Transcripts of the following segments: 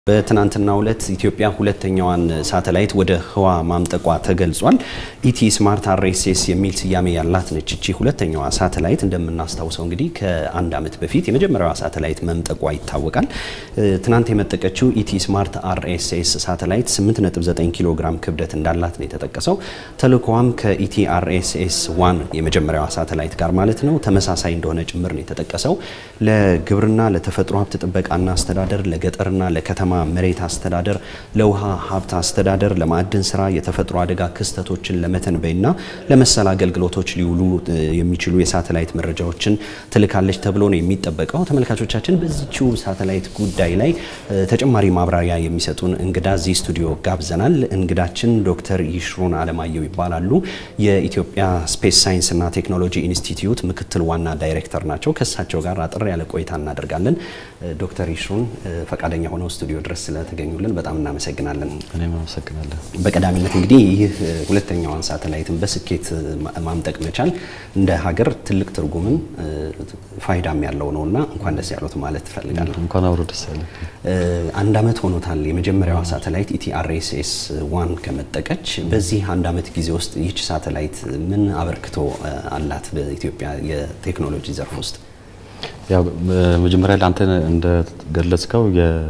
በትናንትናው ዕለት ኢትዮጵያ ሁለተኛዋን ሳተላይት ወደ ህዋ ማምጠቋ ተገልጿል። ኢቲ ስማርት አርኤስኤስ የሚል ስያሜ ያላት ነች። እቺ ሁለተኛዋ ሳተላይት እንደምናስታውሰው እንግዲህ ከአንድ ዓመት በፊት የመጀመሪያዋ ሳተላይት መምጠቋ ይታወቃል። ትናንት የመጠቀችው ኢቲ ስማርት አርኤስኤስ ሳተላይት 8.9 ኪሎ ግራም ክብደት እንዳላት ነው የተጠቀሰው። ተልእኮዋም ከኢቲ አርኤስኤስ ዋን የመጀመሪያዋ ሳተላይት ጋር ማለት ነው ተመሳሳይ እንደሆነ ጭምር ነው የተጠቀሰው። ለግብርና፣ ለተፈጥሮ ሀብት ጥበቃና አስተዳደር፣ ለገጠርና ለከተማ መሬት አስተዳደር፣ ለውሃ ሀብት አስተዳደር፣ ለማዕድን ስራ፣ የተፈጥሮ አደጋ ክስተቶችን ለመተንበይና ለመሰል አገልግሎቶች ሊውሉ የሚችሉ የሳተላይት መረጃዎችን ትልካለች ተብሎ ነው የሚጠበቀው። ተመልካቾቻችን በዚችው ሳተላይት ጉዳይ ላይ ተጨማሪ ማብራሪያ የሚሰጡን እንግዳ እዚህ ስቱዲዮ ጋብዘናል። እንግዳችን ዶክተር ይሽሩን አለማየሁ ይባላሉ። የኢትዮጵያ ስፔስ ሳይንስና ቴክኖሎጂ ኢንስቲትዩት ምክትል ዋና ዳይሬክተር ናቸው። ከእሳቸው ጋር አጠር ያለ ቆይታ እናደርጋለን። ዶክተር ይሽሩን ፈቃደኛ ሆነው ስቱዲዮ ድረስ ስለተገኙልን በጣም እናመሰግናለን። እኔም አመሰግናለሁ። በቀዳሚነት እንግዲህ ይህ ሁለተኛዋን ሳተላይትን በስኬት ማምጠቅ መቻል እንደ ሀገር ትልቅ ትርጉምም ፋይዳም ያለው ነው እና እንኳን ደስ ያሉት ማለት እፈልጋለሁ። እንኳን አብሮ ደስ ያለ። አንድ ዓመት ሆኖታል የመጀመሪያዋ ሳተላይት ኢቲአርኤስኤስ ዋን ከመጠቀች። በዚህ አንድ ዓመት ጊዜ ውስጥ ይህች ሳተላይት ምን አበርክቶ አላት በኢትዮጵያ የቴክኖሎጂ ዘርፍ ውስጥ? ያው መጀመሪያ ላይ አንተ እንደገለጽከው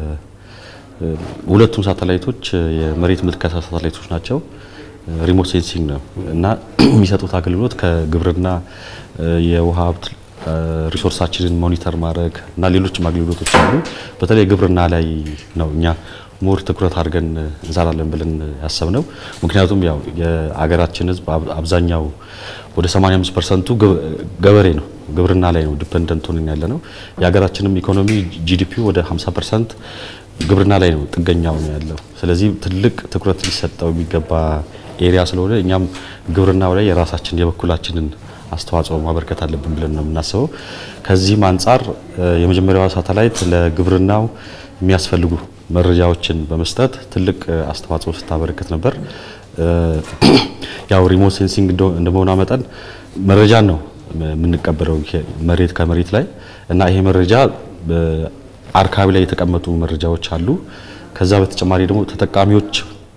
ሁለቱም ሳተላይቶች የመሬት ምልከታ ሳተላይቶች ናቸው። ሪሞት ሴንሲንግ ነው እና የሚሰጡት አገልግሎት ከግብርና የውሃ ሀብት ሪሶርሳችንን ሞኒተር ማድረግ እና ሌሎችም አገልግሎቶች አሉ። በተለይ ግብርና ላይ ነው እኛ ሞር ትኩረት አድርገን እንሰራለን ብለን ያሰብነው። ምክንያቱም ያው የአገራችን ሕዝብ አብዛኛው ወደ 85 ፐርሰንቱ ገበሬ ነው፣ ግብርና ላይ ነው ዲፐንደንት ሆነን ያለ ነው። የሀገራችንም ኢኮኖሚ ጂዲፒ ወደ 50 ፐርሰንት ግብርና ላይ ነው ጥገኛው ነው ያለው። ስለዚህ ትልቅ ትኩረት ሊሰጠው የሚገባ ኤሪያ ስለሆነ እኛም ግብርናው ላይ የራሳችን የበኩላችንን አስተዋጽኦ ማበርከት አለብን ብለን ነው የምናስበው። ከዚህም አንጻር የመጀመሪያዋ ሳተላይት ለግብርናው የሚያስፈልጉ መረጃዎችን በመስጠት ትልቅ አስተዋጽኦ ስታበረከት ነበር። ያው ሪሞት ሴንሲንግ እንደመሆኗ መጠን መረጃን ነው የምንቀበለው መሬት ከመሬት ላይ እና ይሄ መረጃ አርካቢ ላይ የተቀመጡ መረጃዎች አሉ። ከዛ በተጨማሪ ደግሞ ተጠቃሚዎች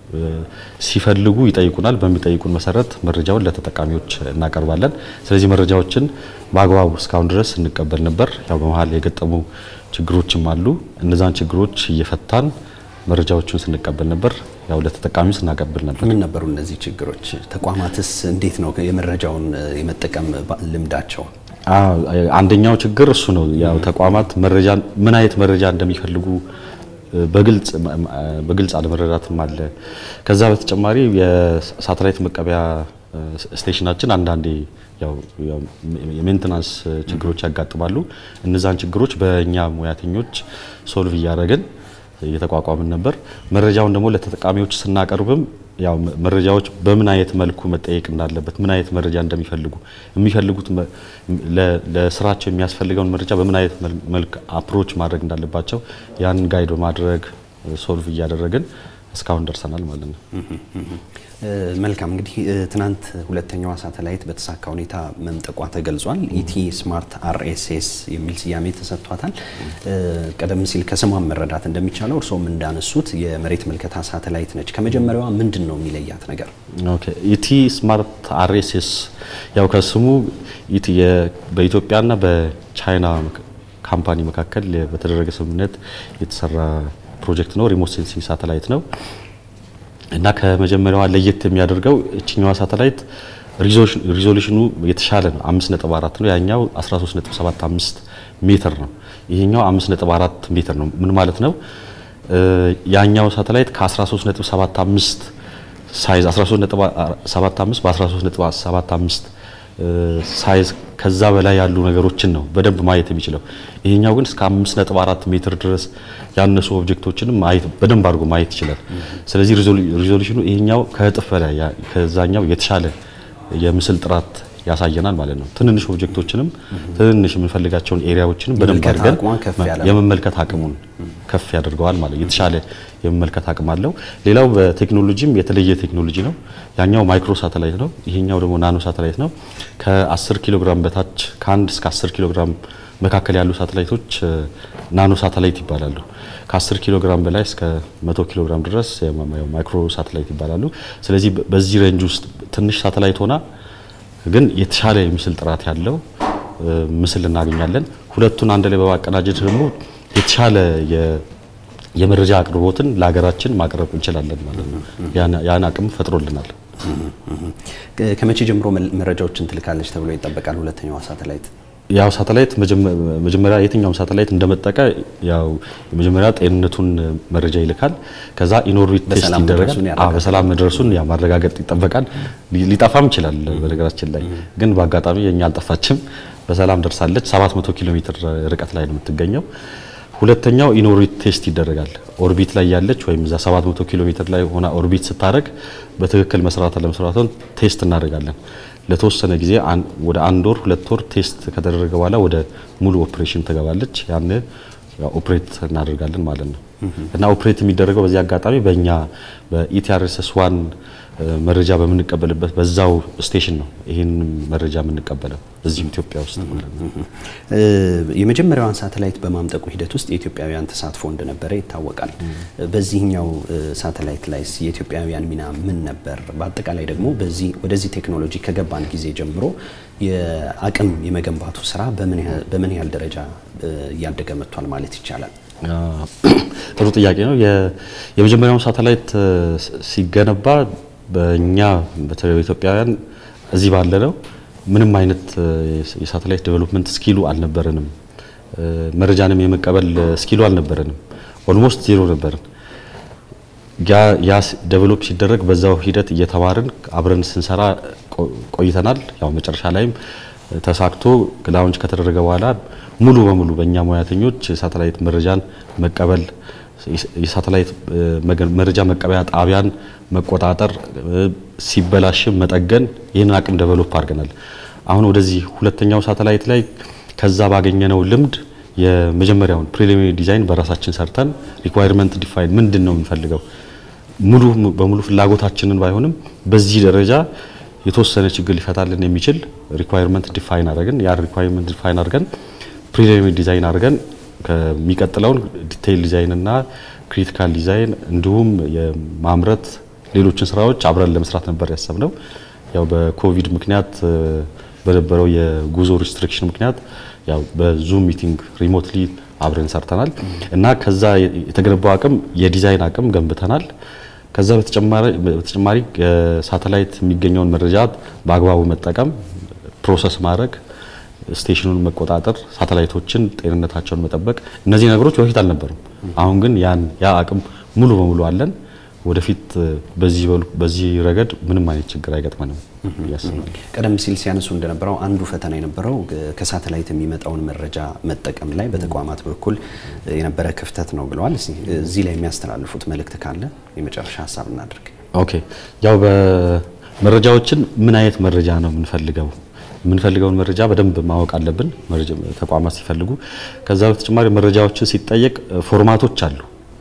ሲፈልጉ ይጠይቁናል። በሚጠይቁን መሰረት መረጃውን ለተጠቃሚዎች እናቀርባለን። ስለዚህ መረጃዎችን በአግባቡ እስካሁን ድረስ እንቀበል ነበር። ያው በመሀል የገጠሙ ችግሮችም አሉ። እነዛን ችግሮች እየፈታን መረጃዎቹን ስንቀበል ነበር። ያው ለተጠቃሚው ስናቀብል ነበር። ምን ነበሩ እነዚህ ችግሮች? ተቋማትስ እንዴት ነው የመረጃውን የመጠቀም ልምዳቸው? አንደኛው ችግር እሱ ነው። ያው ተቋማት መረጃ ምን አይነት መረጃ እንደሚፈልጉ በግልጽ በግልጽ አለመረዳትም አለ። ከዛ በተጨማሪ የሳተላይት መቀበያ ስቴሽናችን አንዳንዴ ያው የሜንቴናንስ ችግሮች ያጋጥማሉ። እነዛን ችግሮች በእኛ ሙያተኞች ሶልቭ እያደረግን እየተቋቋምን ነበር። መረጃውን ደግሞ ለተጠቃሚዎች ስናቀርብም ያው መረጃዎች በምን አይነት መልኩ መጠየቅ እንዳለበት ምን አይነት መረጃ እንደሚፈልጉ የሚፈልጉት ለስራቸው የሚያስፈልገውን መረጃ በምን አይነት መልክ አፕሮች ማድረግ እንዳለባቸው ያንን ጋይድ በማድረግ ሶልቭ እያደረግን እስካሁን ደርሰናል ማለት ነው። መልካም እንግዲህ ትናንት ሁለተኛዋ ሳተላይት በተሳካ ሁኔታ መምጠቋ ተገልጿል። ኢቲ ስማርት አርኤስኤስ የሚል ስያሜ ተሰጥቷታል። ቀደም ሲል ከስሟን መረዳት እንደሚቻለው እርስዎም እንዳነሱት የመሬት ምልከታ ሳተላይት ነች። ከመጀመሪያዋ ምንድን ነው የሚለያት ነገር? ኦኬ ኢቲ ስማርት አርኤስኤስ ያው ከስሙ ኢቲ በኢትዮጵያና በቻይና ካምፓኒ መካከል በተደረገ ስምምነት የተሰራ ፕሮጀክት ነው። ሪሞት ሴንሲንግ ሳተላይት ነው እና ከመጀመሪያዋ ለየት የሚያደርገው እችኛዋ ሳተላይት ሪዞሉሽኑ የተሻለ ነው። 5.4 ነው። ያኛው 13.75 ሜትር ነው። ይሄኛው 5.4 ሜትር ነው። ምን ማለት ነው? ያኛው ሳተላይት ከ13.75 ሳይዝ 13.75 በ13.75 ሳይዝ ከዛ በላይ ያሉ ነገሮችን ነው በደንብ ማየት የሚችለው። ይሄኛው ግን እስከ 5.4 ሜትር ድረስ ያነሱ ኦብጀክቶችንም ማየት በደንብ አድርጎ ማየት ይችላል። ስለዚህ ሪዞሉሽኑ ይሄኛው ከእጥፍ በላይ ከዛኛው የተሻለ የምስል ጥራት ያሳየናል ማለት ነው። ትንንሽ ኦብጀክቶችንም ትንንሽ የምንፈልጋቸውን ኤሪያዎችንም በደንብ አድርገን የመመልከት አቅሙን ከፍ ያደርገዋል ማለት የተሻለ የመመልከት አቅም አለው። ሌላው በቴክኖሎጂም የተለየ ቴክኖሎጂ ነው። ያኛው ማይክሮ ሳተላይት ነው። ይሄኛው ደግሞ ናኖ ሳተላይት ነው። ከ10 ኪሎ ግራም በታች ከ1 እስከ 10 ኪሎ ግራም መካከል ያሉ ሳተላይቶች ናኖ ሳተላይት ይባላሉ። ከ10 ኪሎ ግራም በላይ እስከ 100 ኪሎ ግራም ድረስ ማይክሮ ሳተላይት ይባላሉ። ስለዚህ በዚህ ሬንጅ ውስጥ ትንሽ ሳተላይት ሆና ግን የተሻለ የምስል ጥራት ያለው ምስል እናገኛለን። ሁለቱን አንድ ላይ በማቀናጀት ደግሞ የተሻለ የመረጃ አቅርቦትን ለሀገራችን ማቅረብ እንችላለን ማለት ነው። ያን አቅም ፈጥሮልናል። ከመቼ ጀምሮ መረጃዎችን ትልካለች ተብሎ ይጠበቃል? ሁለተኛዋ ሳተላይት ያው ሳተላይት መጀመሪያ የትኛውም ሳተላይት እንደመጠቀ ያው የመጀመሪያ ጤንነቱን መረጃ ይልካል። ከዛ ኢንኦርቢት ቴስት ይደረጋል። በሰላም መድረሱን ያ ማረጋገጥ ይጠበቃል። ሊጠፋም ይችላል። በነገራችን ላይ ግን በአጋጣሚ የኛ አልጠፋችም፣ በሰላም ደርሳለች። 700 ኪሎ ሜትር ርቀት ላይ ነው የምትገኘው። ሁለተኛው ኢንኦርቢት ቴስት ይደረጋል። ኦርቢት ላይ ያለች ወይም እዛ 700 ኪሎ ሜትር ላይ ሆና ኦርቢት ስታደርግ በትክክል መስራት ለመስራቷን ቴስት እናደርጋለን። ለተወሰነ ጊዜ ወደ አንድ ወር ሁለት ወር ቴስት ከተደረገ በኋላ ወደ ሙሉ ኦፕሬሽን ትገባለች። ያን ኦፕሬት እናደርጋለን ማለት ነው እና ኦፕሬት የሚደረገው በዚህ አጋጣሚ በእኛ በኢቲአርኤስኤስ ዋን መረጃ በምንቀበልበት በዛው ስቴሽን ነው ይህን መረጃ የምንቀበለው እዚሁ ኢትዮጵያ ውስጥ ማለት ነው። የመጀመሪያዋን ሳተላይት በማምጠቁ ሂደት ውስጥ የኢትዮጵያውያን ተሳትፎ እንደነበረ ይታወቃል። በዚህኛው ሳተላይት ላይ የኢትዮጵያውያን ሚና ምን ነበር? በአጠቃላይ ደግሞ በዚህ ወደዚህ ቴክኖሎጂ ከገባን ጊዜ ጀምሮ የአቅም የመገንባቱ ስራ በምን ያህል ደረጃ እያደገ መጥቷል ማለት ይቻላል? ጥሩ ጥያቄ ነው። የመጀመሪያውን ሳተላይት ሲገነባ በእኛ በተለይ ኢትዮጵያውያን እዚህ ባለ ነው ምንም አይነት የሳተላይት ዴቨሎፕመንት ስኪሉ አልነበረንም። መረጃንም የመቀበል ስኪሉ አልነበረንም። ኦልሞስት ዜሮ ነበርን። ያ ዴቨሎፕ ሲደረግ በዛው ሂደት እየተማርን አብረን ስንሰራ ቆይተናል። ያው መጨረሻ ላይም ተሳክቶ ላውንች ከተደረገ በኋላ ሙሉ በሙሉ በእኛ ሙያተኞች የሳተላይት መረጃን መቀበል የሳተላይት መረጃ መቀበያ ጣቢያን መቆጣጠር፣ ሲበላሽም መጠገን ይህንን አቅም ደቨሎፕ አድርገናል። አሁን ወደዚህ ሁለተኛው ሳተላይት ላይ ከዛ ባገኘነው ልምድ የመጀመሪያውን ፕሪሊሚናሪ ዲዛይን በራሳችን ሰርተን ሪኳየርመንት ዲፋይን ምንድን ነው የምንፈልገው ሙሉ በሙሉ ፍላጎታችንን ባይሆንም በዚህ ደረጃ የተወሰነ ችግር ሊፈታልን የሚችል ሪኳየርመንት ዲፋይን አድርገን ያ ሪኳየርመንት ዲፋይን አድርገን ፕሪሊሚናሪ ዲዛይን አድርገን ከሚቀጥለውን ዲቴይል ዲዛይን እና ክሪቲካል ዲዛይን እንዲሁም የማምረት ሌሎችን ስራዎች አብረን ለመስራት ነበር ያሰብነው። ያው በኮቪድ ምክንያት በነበረው የጉዞ ሪስትሪክሽን ምክንያት ያው በዙም ሚቲንግ ሪሞትሊ አብረን ሰርተናል እና ከዛ የተገነባው አቅም የዲዛይን አቅም ገንብተናል። ከዛ በተጨማሪ ሳተላይት የሚገኘውን መረጃ በአግባቡ መጠቀም፣ ፕሮሰስ ማድረግ ስቴሽኑን መቆጣጠር፣ ሳተላይቶችን ጤንነታቸውን መጠበቅ፣ እነዚህ ነገሮች በፊት አልነበሩም። አሁን ግን ያን ያ አቅም ሙሉ በሙሉ አለን። ወደፊት በዚህ ረገድ ምንም አይነት ችግር አይገጥመንም ያስባል። ቀደም ሲል ሲያነሱ እንደነበረው አንዱ ፈተና የነበረው ከሳተላይት የሚመጣውን መረጃ መጠቀም ላይ በተቋማት በኩል የነበረ ክፍተት ነው ብለዋል። እዚህ ላይ የሚያስተላልፉት መልእክት ካለ የመጨረሻ ሀሳብ እናድርግ። ኦኬ፣ ያው በመረጃዎችን ምን አይነት መረጃ ነው የምንፈልገው የምንፈልገውን መረጃ በደንብ ማወቅ አለብን፣ ተቋማት ሲፈልጉ። ከዛ በተጨማሪ መረጃዎችን ሲጠየቅ ፎርማቶች አሉ፣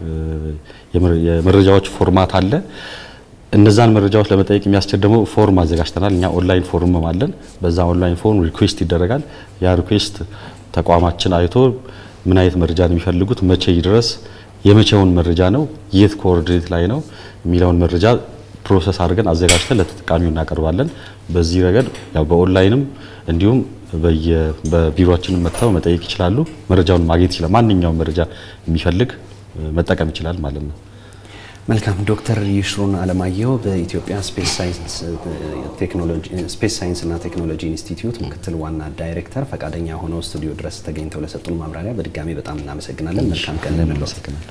የመረጃዎች ፎርማት አለ። እነዛን መረጃዎች ለመጠየቅ የሚያስችል ደግሞ ፎርም አዘጋጅተናል። እኛ ኦንላይን ፎርም አለን። በዛ ኦንላይን ፎርም ሪኩዌስት ይደረጋል። ያ ሪኩዌስት ተቋማችን አይቶ ምን አይነት መረጃ ነው የሚፈልጉት፣ መቼ ይድረስ፣ የመቼውን መረጃ ነው፣ የት ኮኦርዲኔት ላይ ነው የሚለውን መረጃ ፕሮሰስ አድርገን አዘጋጅተን ለተጠቃሚው እናቀርባለን። በዚህ ረገድ ያው በኦንላይንም እንዲሁም በቢሮአችንም መጥተው መጠየቅ ይችላሉ። መረጃውን ማግኘት ይችላል። ማንኛውም መረጃ የሚፈልግ መጠቀም ይችላል ማለት ነው። መልካም ዶክተር ይሽሩን አለማየሁ በኢትዮጵያ ስፔስ ሳይንስና ቴክኖሎጂ ኢንስቲትዩት ምክትል ዋና ዳይሬክተር ፈቃደኛ ሆነው ስቱዲዮ ድረስ ተገኝተው ለሰጡን ማብራሪያ በድጋሚ በጣም እናመሰግናለን። መልካም ቀን ለንለው